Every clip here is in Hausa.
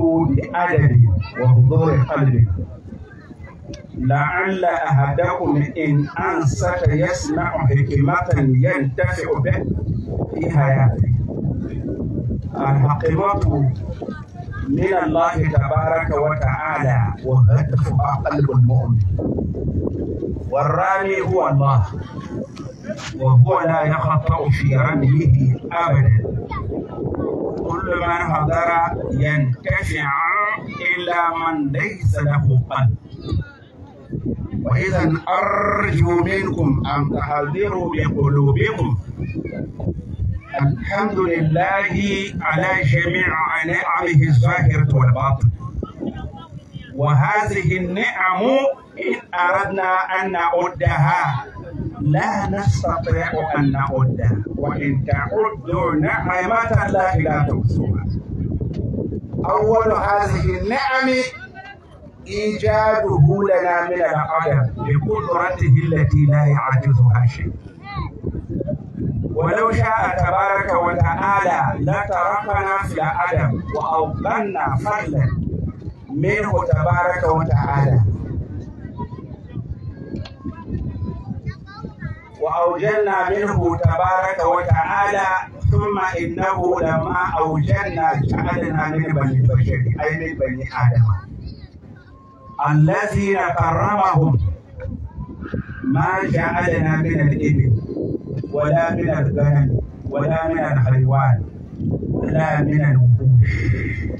بأدب وحضور قلب لعل أحدكم إن أنصت يسمع حكمة ينتفع به في حياته الحكمة من الله تبارك وتعالى وهدفها قلب المؤمن والرامي هو الله وهو لا يخطأ في رميه أبدا كل من حضر ينتفع إلا من ليس له قلب وإذا أرجو منكم أن تحضروا بقلوبكم الحمد لله على جميع نعمه الظاهرة والباطن وهذه النعم إن أردنا أن نعدها لا نستطيع أن نعدها وإن تعدوا نعمة الله لا تحصوها أول هذه النعم إيجاده لنا من العدم بقدرته التي لا يعجزها شيء ولو شاء تبارك وتعالى لتركنا في العدم وأوقنا فضلا منه تبارك وتعالى وأوجلنا منه تبارك وتعالى ثم إنه لما أوجلنا جعلنا من بني البشر أي من بني آدم الذين كرمهم ما جعلنا من الإبل ولا من الغنم ولا من الحيوان ولا من الوحوش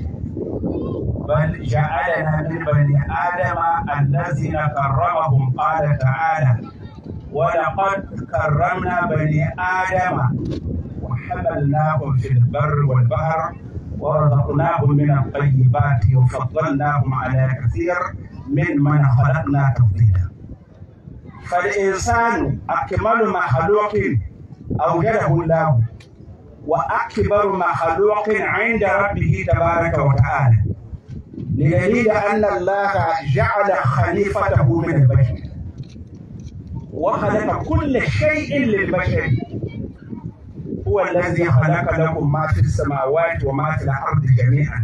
بل جعلنا من بني آدم الذين كرمهم قال تعالى ولقد كرمنا بني آدم وحملناهم في البر والبحر ورزقناهم من الطيبات وفضلناهم على كثير من من خلقنا تفضيلا فالإنسان أكمل مخلوق أوجده الله وأكبر مخلوق عند ربه تبارك وتعالى لدليل أن الله جعل خليفته من البشر وخلق كل شيء للبشر هو الذي خلق لكم ما في السماوات وما في الأرض جميعا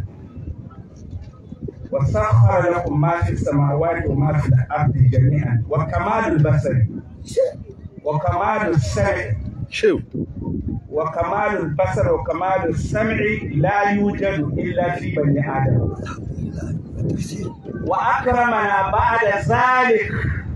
وسخر لكم ما في السماوات وما في الأرض جميعا وكمال البصر وكمال السمع شو وكمال البصر وكمال السمع لا يوجد إلا في بني آدم وأكرمنا بعد ذلك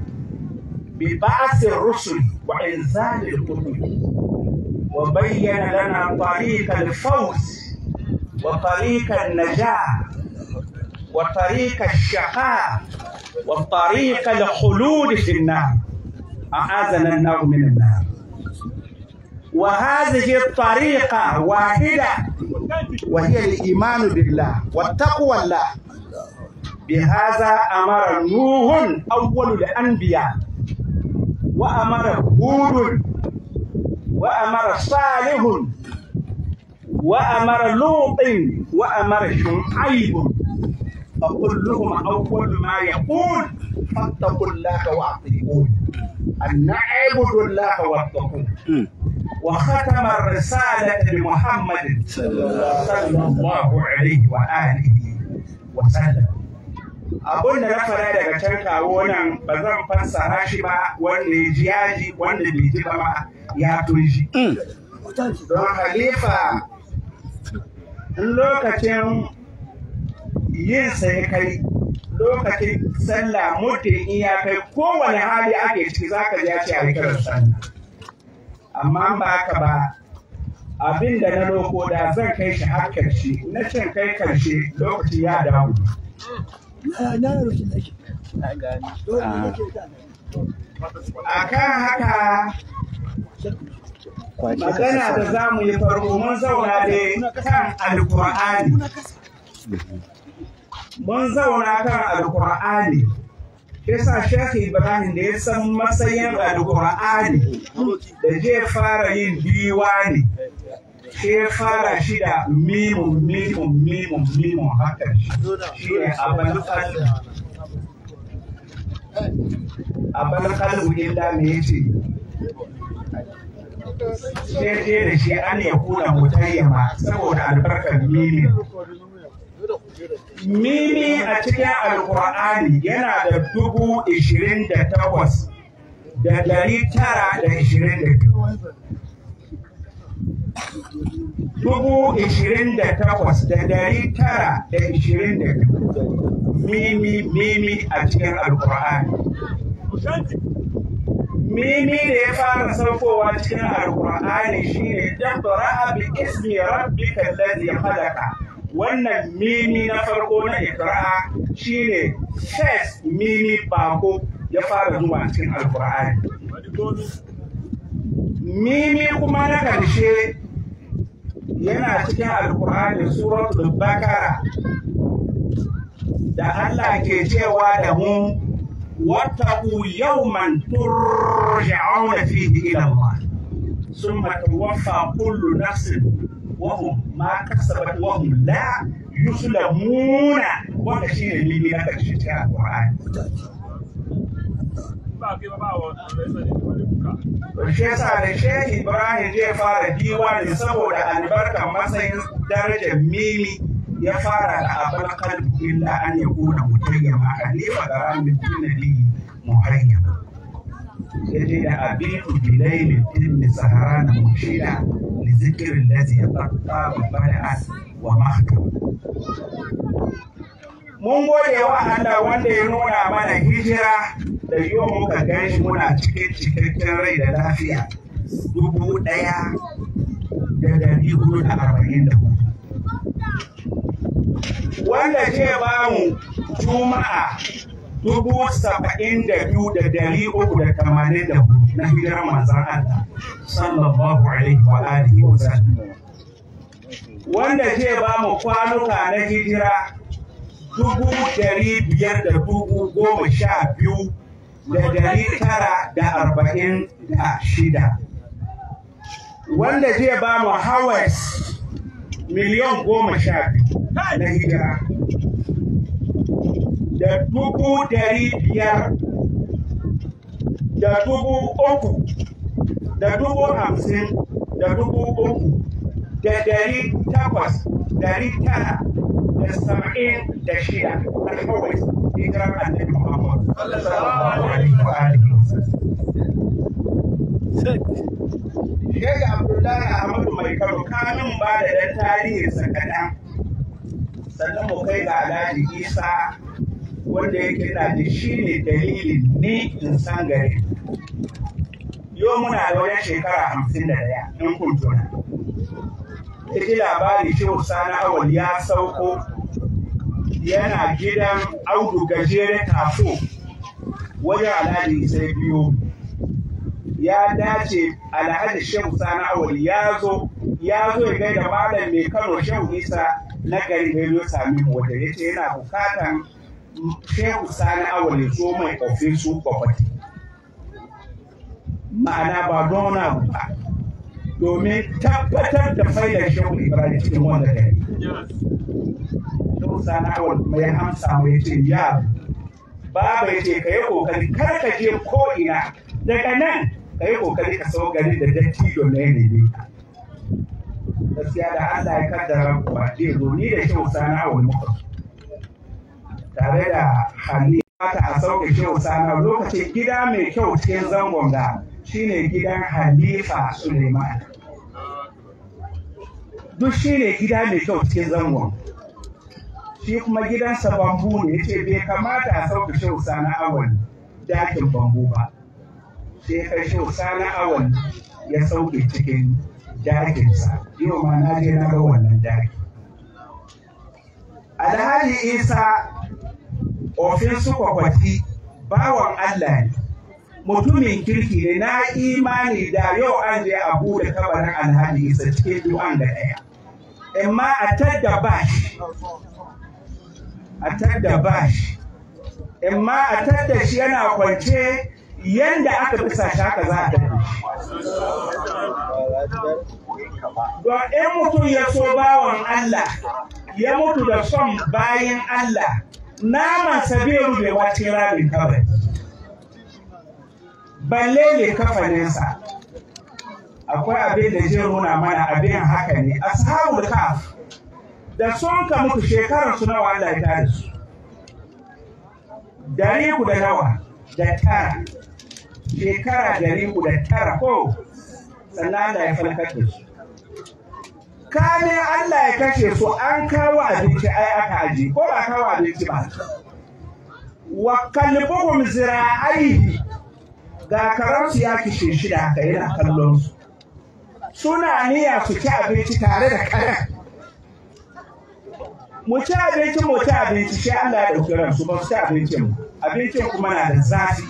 ببعث الرسل وإنزال الكتب وبين لنا طريق الفوز وطريق النجاة وطريق الشقاء وطريق الخلود في النار أعاذنا النار من النار وهذه الطريقة واحدة وهي الإيمان بالله والتقوى الله بهذا أمر نوح أول الأنبياء وأمر هود وأمر صالح وأمر لوط وأمر شعيب فكلهم أول ما يقول فاتقوا الله وأطيعون أن نعبد الله واتقوه وختم الرسالة بمحمد صلى الله عليه وآله وسلم abun da na fara daga can kawo nan ba zan fassara shi ba wanda ya ji yaji wanda bai ji ba ma ya tunji don halifa in lokacin yin sai kai lokacin sallah mutum in ya kai kowane hali ake ciki za ka ji ya ce a kiran sallah amma ba ka ba abin da na loko da zan kai shi har karshe na cin kai karshe lokaci ya dawo a kan haka magana da za mu yi farko mun zauna da kan alkur'ani mun zauna kan alkur'ani yasa Sheikh Ibrahim da ya san matsayin alkur'ani da zai fara yin diwani sai ya fara shi da mimun mimun mimun mimun haka shi ne abin kalbu abin kalbu illa me yace sai ce da shi an ya kuna mutayyama saboda albarkar mimin mimi a cikin alkur'ani yana da dubu ishirin da takwas da dari tara da ishirin da biyu dubu ishirin da takwas da dari tara da ishirin da biyu mimi mimi a cikin alkur'ani mimi da ya fara saukowa cikin alkur'ani shine iqra bi ismi rabbika alladhi khalaqa wannan mimi na farko na iqra shine first mimi bako ya fara zuwa cikin alkur'ani mimi kuma na karshe yana cikin alkur'ani suratul bakara da Allah ke cewa da mu واتقوا يوما ترجعون فيه الى الله ثم توفى كل نفس وهم ما كسبت وهم لا يظلمون wanda shi ne limi na karshe cikin alƙur'ani. Shi yasa da Shehu Ibrahim zai fara diwani saboda albarkar matsayin darajar mimi ya fara da abin kalbu illa an ya kuna mutayyama khalifa da ramin tunani muhayyama ya ce da abitu bilaili tilmi sahara na mushida li zikirin lazi ya tsakka bada wa mahtu mun gode wa Allah wanda ya nuna mana hijira da yau muka gan shi muna cikin cikakken rai da lafiya dubu ɗaya da dari hudu da arba'in da hudu wanda ce ba mu juma'a dubu saba'in da biyu da dari uku da tamanin da hudu na hijirar manzan Allah sallallahu alaihi wa alihi wa sallam wanda ce ba mu kwanuka na hijira dubu dari biyar da dubu goma sha biyu da dari tara da arba'in da shida wanda zai ba mu hawas miliyan goma sha biyu na hijira da dubu dari biyar da dubu uku da dubu hamsin da dubu uku da dari takwas dari tara da saba'in da shida na kawai hijirar annabi Muhammad sallallahu alaihi wa alihi wa Sheikh Abdullahi Ahmadu Mai Kano kamin ba da ɗan tarihinsa kaɗan sannan mu kai ga Alhaji Isa wanda yake na da shi ne dalilin ni in san gari. Yau muna da wajen shekara hamsin da ɗaya in kun tuna. Ya ji labari Shehu Sani Awal ya sauko yana gidan Audu Gajere Tafo wajen Alhaji Isa biyo. ya dace alhaji shehu sani awal ya zo ya zo ya gaida malam mai kano shehu isa na gari da ya sami mu wanda ya ce yana bukatan shehu sani awal ya zo mai ofisu kwakwati ma'ana ba don wani abu ba domin tabbatar da faidar shehu ibrahim cikin wanda gari shehu sani awal mai amsa mai ce ya baba ya ce ka yi kokari kar ka je ko ina daga nan ka yi kokari ka sau gari da dattijo na yanayi gaskiya da Allah ya kaddara ba zai zo ni da shehu sana wani muka tare da hali ta a sauke shehu sana lokacin gida mai kyau cikin zangon da shine gidan halifa suleiman duk shine gida mai kyau cikin zangon shi kuma gidansa bambu ne ya ce bai kamata a sauke shehu sana awal dakin bambu ba sai kai shi sani awon ya sauke cikin dakinsa yau ma na je na ga wannan daki alhaji isa ofin su kwakwati bawan allah ne mutumin kirki ne na imani da yau an je a bude kabarin alhaji isa cikin du'an da ɗaya amma a tadda bashi a tadda bashi amma a tadda shi yana kwance yanda aka bisa shi haka za a tafi. Don in mutum ya so bawan Allah, ya mutu da son bayan Allah, naman bai rubewa cikin rabin kawai. Balle ne kafaninsa. Akwai abin da zai nuna mana abin haka ne, ashabul kaf da sun ka mutu shekarar su nawa Allah ya tare su dari ku da nawa da tara shekara dari ku da tara ko sannan Allah ya falkar da su kane Allah ya kashe su an kawo abinci ai aka aji ko ba kawo abinci ba wa kalbuhum zira'aihi ga karansu ya kishe shi da haka yana kallon su suna niyya su ci abinci tare da karen mu ci abinci mu ci abinci sai Allah ya ɗauki ransu ba su ci abincin mu abincin kuma na da zafi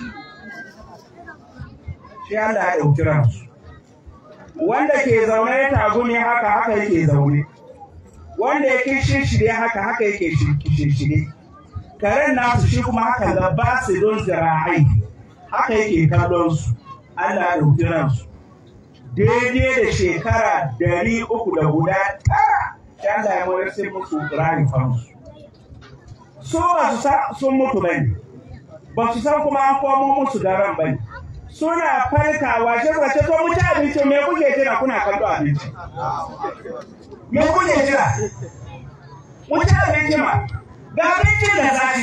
sai Allah ya ɗauki ransu wanda ke zaune ya tagumi haka haka yake zaune wanda ya kishin shirye haka haka yake kishin shirye karen nasu shi kuma haka da ba su don zira'ai haka yake kallon su Allah ya ɗauki ransu daidai da shekara dari uku da guda tara shi Allah ya mayar sai musu rayukansu su ba su san sun mutu bane ba su san kuma an komo musu da ran bane suna farkawa shi ba ce to mu ci abinci me kuke jira kuna kallo abinci me kuke jira mu ci abinci ma ga abincin da zafi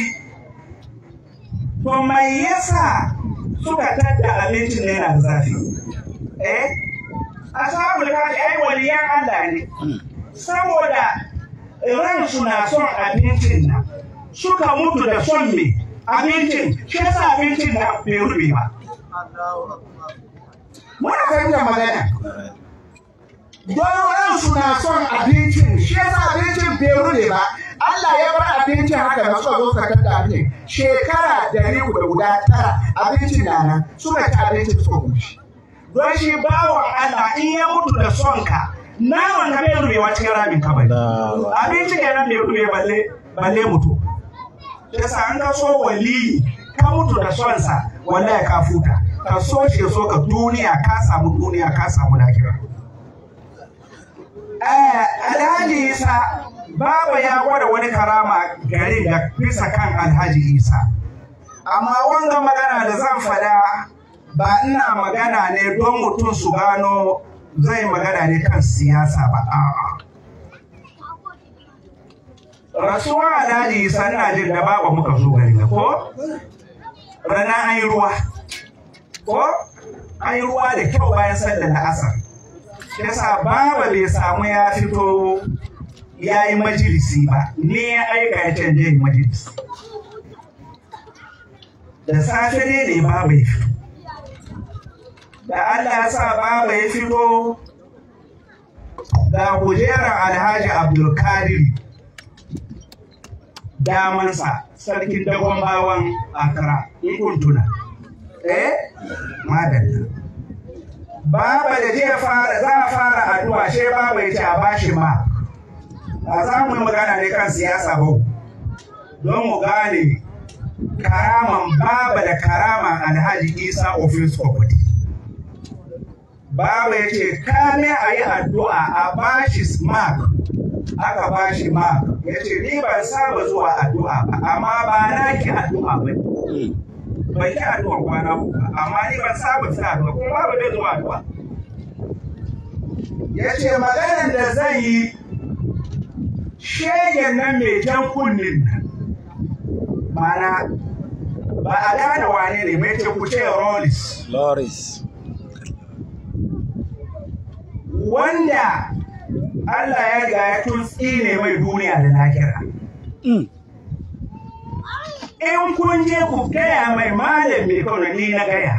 to mai yasa suka tadda abincin da yana da zafi eh ashabul kafi ai waliyan Allah ne saboda ransu na son abincin nan suka mutu da son me abincin shi yasa abincin na bai rufe ba muna fahimtar magana don ransu na son abincin shi yasa abincin bai rufe ba Allah ya bar abincin haka na suka zo sakar da abincin shekara dari da guda tara abincin na nan suka ci abincin suka kushi don shi bawan Allah in ya mutu da son ka naman ka bai rubewa cikin ramin ka bai abinci kenan bai rube balle balle mutu yasa an ka so wali ka mutu da son sa wallahi ka futa ka so shi so ka duniya ka samu duniya ka samu lahira Alhaji Isa Baba ya gwada wani karama garin da bisa kan Alhaji Isa amma wanga magana da zan fada ba ina magana ne don mutum su gano zai magana ne kan siyasa ba a'a rasuwar alhaji isa ina jin da baba muka zo gari ko rana an yi ruwa ko an yi ruwa da kyau bayan sallar da asar yasa baba bai samu ya fito ya yi majalisi ba ne ya aika ya canje majalisi da safe ne ne baba ya fito da Allah ya sa baba ya fito ga kujerar alhaji abdulkadir damansa sarkin dagon bawan akara in kun tuna eh madalla baba da zai fara za a fara addu'a she baba ya ce a bashi ma ba za mu yi magana ne kan siyasa ba don mu gane karaman baba da karaman alhaji isa ofis kwamfati Baba ya ce, kame a yi addu'a a bashi mark, aka bashi mark. Ya ce, ni ban saba zuwa addu'a ba, amma ba na ki addu'a ba. Ban ki addu'a kwana uku ba, amma ni ban saba ta addu'a, kuma babu bai zuwa addu'a. Ya ce, maganar da zan yi, shegen nan mai jan kunnin nan. Mana, ba a gane wane ne mai ce ku ce Rollis. Loris. wanda Allah ya riga ya tutsi ne mai duniya da lahira. In kun je ku gaya mai malam mai kawai ni na gaya.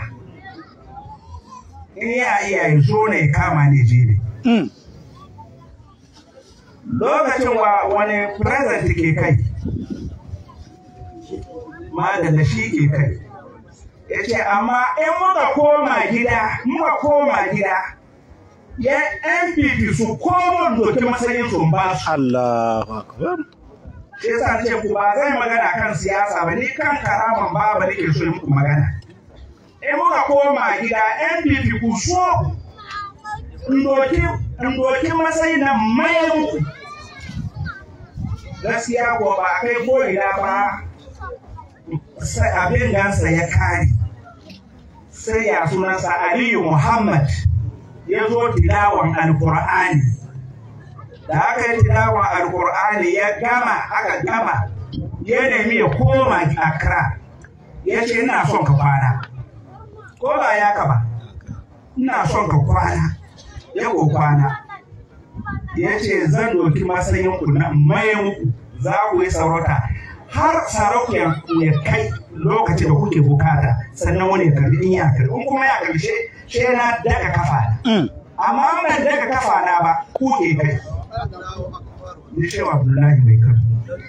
In ya iya ya zo ne kama ne je ne. Lokacin wa wani present ke kai. Malam da shi ke kai. Ya ce, amma in muka koma gida, muka koma gida, ya NPP su komo doki matsayin sun ba su. Allahu Akbar. Shi yasa ce ku ba zai magana kan siyasa ba ni kan karaman ba ba nake so muku magana. In muka koma gida NPP ku so in doki matsayin nan mayan ku. Gaskiya ko ba kai ko ina ba abin gansa ya kare. Sai ya sunansa Aliyu Muhammad. ya zo tilawan alkur'ani da aka yi tilawa alkur'ani ya gama aka gama ya nemi ya koma Accra ya ce ina son ka kwana ko ba ya ka ba ina son ka kwana ya ko kwana ya ce zan doki matsayin ku na mayan ku za ku yi sarauta har sarauta ya kai lokacin da kuke bukata sannan wani ya karbi in ya karbi in kuma ya karbi she na daga kafa na amma ban daga kafa na ba ku ke kai ni shehu abdullahi mai kan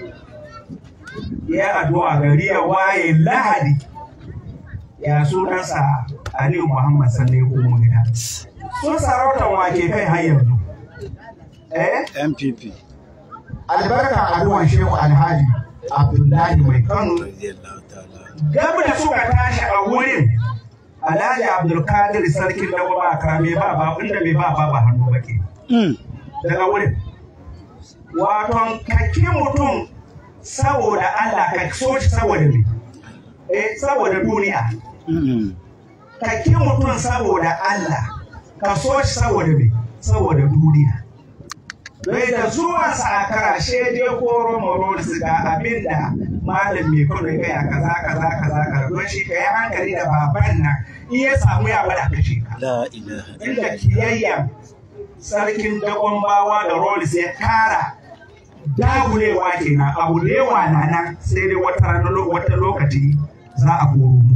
ya addu'a gari ya waye lahadi ya sunansa aliyu muhammad sannan ya komo gida sun sarautar wake kai har yanzu eh MPP. albarka addu'an shehu alhaji abdullahi mai kano Radiyallahu ta'ala. gabu da suka tashi a wurin alhaji abdulkadir sarkin da ba ka mai ba ba inda mai ba ba ba hannu ba ke Mm. daga wurin waton kake mutum saboda Allah ka so shi saboda me eh saboda duniya Mm. kake mutum saboda Allah ka so shi saboda me saboda duniya Bai da zuwan sa a karashe je koro moro su ga abin da malam mai kudu ya gaya kaza kaza kaza kaza don shi ka yi hankali da baban nan in ya samu ya bada kashe ka La ilaha inda kiyayya sarkin dagon bawa da rolis ya kara dagulewa kenan abu lewa na nan sai dai wata rana lo- wata lokaci za a koro muku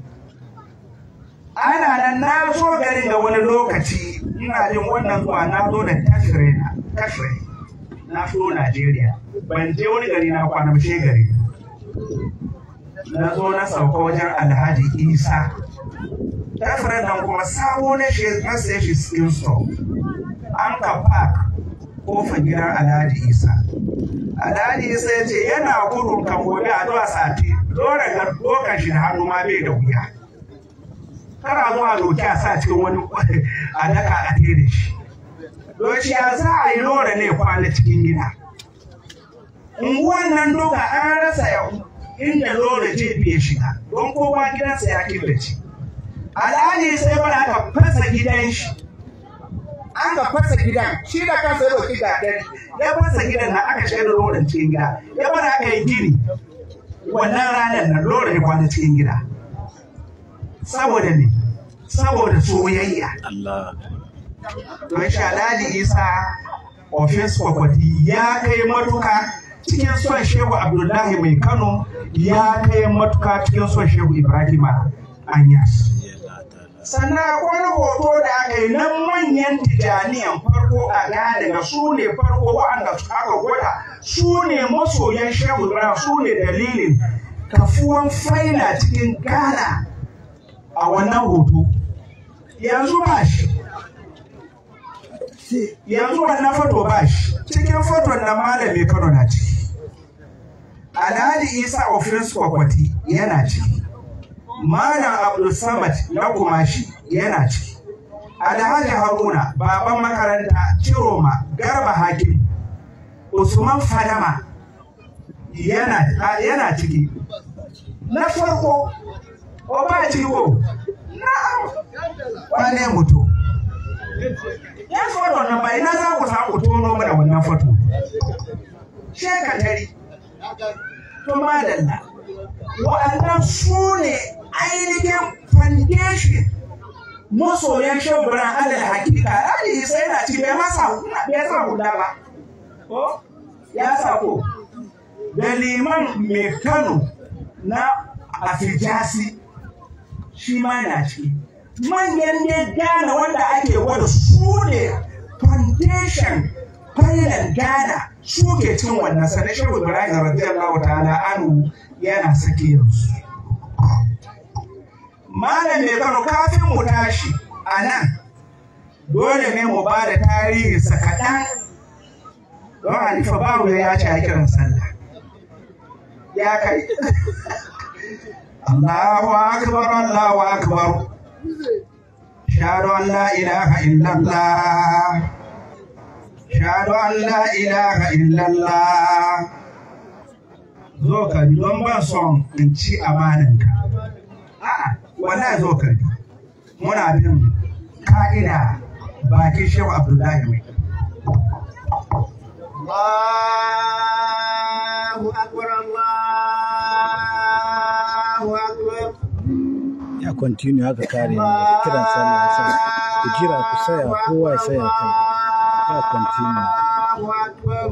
ana nan na zo garin da wani lokaci ina jin wannan zuwa na zo da tashire na tashire na so Najeriya ban je wani gari na kwana ba she gari na zo na sauka wajen Alhaji Isa tashire nan kuma sabo na shi na sai shi skin store an ka park kofar gidan Alhaji Isa Alhaji Isa ya ce yana gudun kan gobe a zuwa sati dole ga dokan shi da hannu ma bai da wuya kana zuwa doki a sa cikin wani a daka a tere shi don shi ya za a yi lura ne kwana cikin gida unguwan nan duka an rasa yau inda lura je bai shiga don kowa gidansa ya killace alhaji sai bada aka fasa gidan shi an ka fasa gidan shi da kansa ya doki gaɗari ya fasa gidan na aka shiga da lorin cikin gida ya bada aka yi gini wannan ranar na lura ya kwana cikin gida saboda ne saboda soyayya Allah. don shalali isa ofis kwakwati ya kai matuka cikin son shehu abdullahi mai kano ya kai matuka cikin son shehu ibrahim anyas Radiyallahu ta'ala. sannan akwai wani hoto da aka yi na manyan tijaniyan farko a Ghana da su ne farko waɗanda aka gwada su ne masoyan shehu ibrahim su ne dalilin kafuwan faila cikin Ghana a wannan hoto yanzu ba shi yanzu wannan foto ba shi cikin foton na malami kano na ciki alhaji isa ofis kwakwati yana ciki malam abdul samad na kumashi yana ciki alhaji haruna baban makaranta ciroma garba hakim usman fadama yana, yana ciki na farko ko ba ciwo na'am wane mutum ya foto nan bai na za ku samu tono mana wannan foto shekatari to madalla wa'annan su ne ainihin foundation masoyan shabbaran alal hakika ali isa yana ci bai masa bai sa hula ba ko ya sa ko da liman mai kano na afijasi shi ma na ciki manyan ne Ghana wanda ake wada su ne foundation failan Ghana su ke cin wannan sanar shehu Ibrahim radiyallahu ta'ala anu yana sake yanzu. Malam mai Kano kafin mu tashi a nan dole ne mu ba da tarihi sa kaɗan don Halifa babu ya ce a kiran sallah. Ya kai. Allahu akbar Allahu akbar. أشهد أن لا إله إلا الله أشهد أن لا إله إلا الله zo ka bi don ban son in ci amananka a'a wala zo ka bi muna bin ka'ida bakin shehu abdullahi mai الله أكبر الله أكبر ya continue haka kare ne kiran sallah sa ku jira ku saya kowa ya saya kai ya continue الله أكبر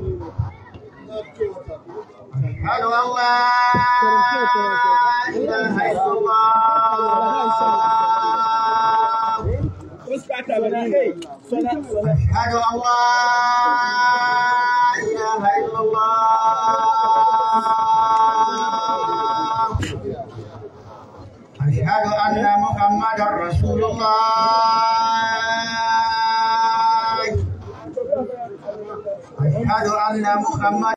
أشهد أن لا إله إلا الله أشهد أن لا إله إلا الله أشهد أن محمدا رسول الله أشهد أن محمدا